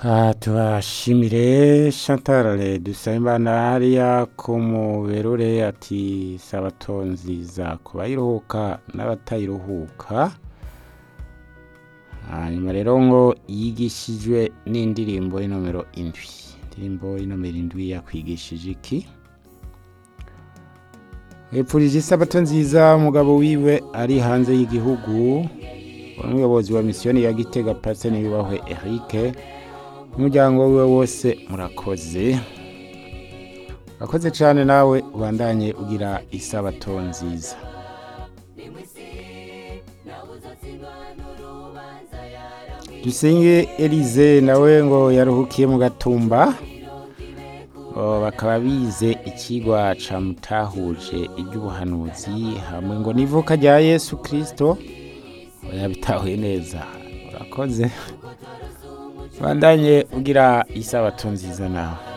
Ah, tubashimire Chantal Dusabimana hariya ku muberure ati sabato nziza ku bayiruhuka n'abatayiruhuka hanyuma rero ngo yigishijwe n'indirimbo y'inomero indwi indirimbo y'inomero indwi yakwigishije iki hepfurije isabato nziza umugabo wiwe ari hanze y'igihugu umuyobozi wa misiyoni ya gitega paseni yubahwe Eric umuryango wiwe wose murakoze urakoze cyane nawe ubandanye ugira isabato nziza dusenge elize nawe ngo yaruhukiye mu gatumba Oh, bakaba bize ikigwa ca mutahuje iby'ubuhanuzi hamwe ngo n'ivuka rya yesu kirisito yabitahuye neza urakoze bandanye ugira isabato nziza nawe